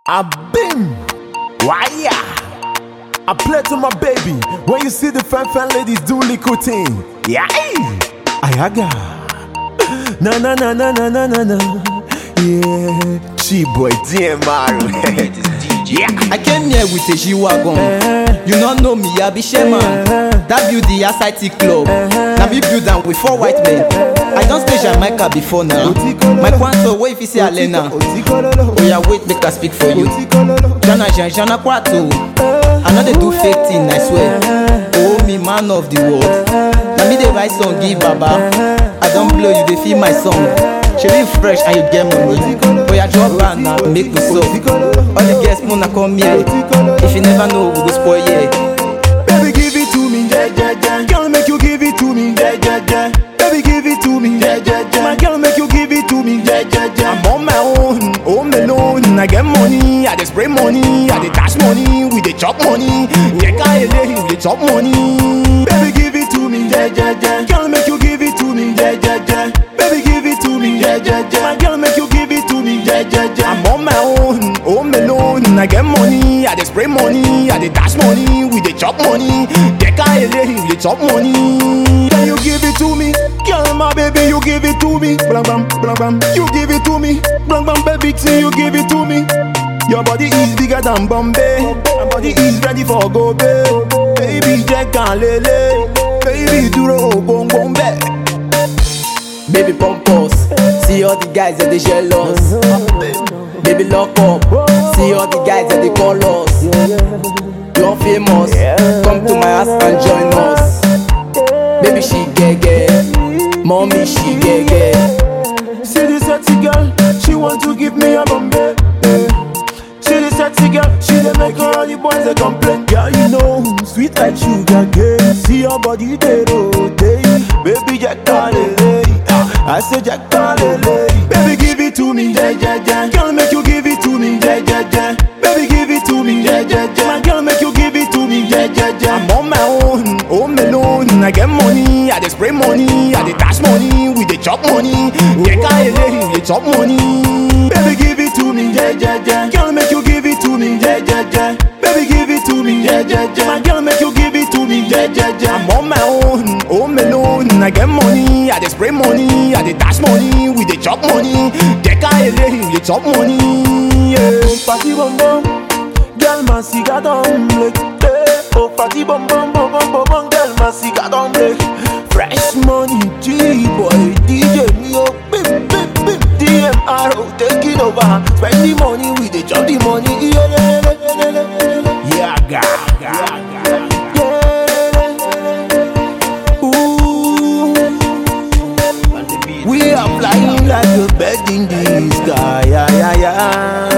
I been wire. I play to my baby. When you see the fan fan ladies do little thing. Yeah. Ayaga. Na na na na na na na na. Yeah. Chi boy DMR. yeah. I came here with a G-Wagon. You don't know me, I be Sherman. That build the SIT club. Now me build am with four white men. I don't stay Jamaica before now. My quanto, wait if you say Alena. Oh yeah, wait, make I speak for you. Jana Jan, Jana Kwato. I know they do fake thing, I swear. Oh, me man of the world. Now me they write song, give Baba. I don't blow you, they feel my song. She live fresh and you get money. Oh yeah, drop band now, make me so. All the guests, wanna come here. If you never know, we go spoil yeah. Baby, give it to me, yeah, yeah, yeah. Girl, make you give it to me, yeah, yeah, yeah. Baby, give it to me, yeah, yeah, yeah. My girl, make you give it to me, yeah, yeah, yeah. I'm on my own, home alone. I get money, I dey spray money, I dey dash money, we dey chop money. Yeah, ele, we dey chop money. Baby, give it to me, yeah, yeah, yeah. Girl, make you give it to me, yeah, yeah, yeah. Baby, give it to me, yeah, yeah, yeah. My girl, make you give it to me, yeah, yeah, yeah. I'm on my own, home alone. I get money, I dey spray money, I dey dash money, we dey chop money. Yeah, ele, we dey chop money. Can you give it to me? Girl, my baby, you give it to me. Blam blam blam blam. You give it to me. Blam blam baby, see you give it to me. Your body is bigger than Bombay. My body is ready for go Baby, Jack and Lele. Baby, duro bong bong back. Baby pump us. See all the guys that they jealous. Baby lock up. See all the guys that they call us. You're famous. Come to my house and join us. Baby she gege. Mommy she gege. See this sexy girl, she want to give me a Bombay. See this sexy girl, she dey make all the boys they complain. Girl, you know, sweet like sugar cane. See your body they rotate. Baby, Jack Lele. I say Jack Lele. Baby, give it to me, yeah, yeah, yeah. Girl, make you give it to me, yeah, yeah, yeah. Baby, give it to me, yeah, yeah, yeah. My girl, make you give it to me, yeah, yeah, yeah. I'm on my own, home alone. I get money, I dey spray money, I dey dash money, we dey chop money. Yeah, ele, we dey chop money. Baby, give it to me, yeah, yeah, yeah. Girl, make you give it to me, yeah, yeah, yeah. Baby, give it to me, yeah, yeah, yeah. My girl, make you give it to me, yeah, yeah, yeah. I'm on my own, home alone. I get money, I dey spray money, I dey dash money, we dey chop money. Yeah, ele, we dey chop money. Yeah, party bum bum, girl, my cigar don't break. Hey, oh, party bum bum bum bum bum bum, girl, my cigar don't break. Fresh money, G boy, DJ me up, bim bim bim. DMR oh, taking over, spend the money, we dey chop the money. Yeah, yeah, yeah, yeah, yeah, yeah. Yeah, ga, ga, ga. Yeah. Ooh. We are flying like a bird in the sky, yeah, yeah, yeah.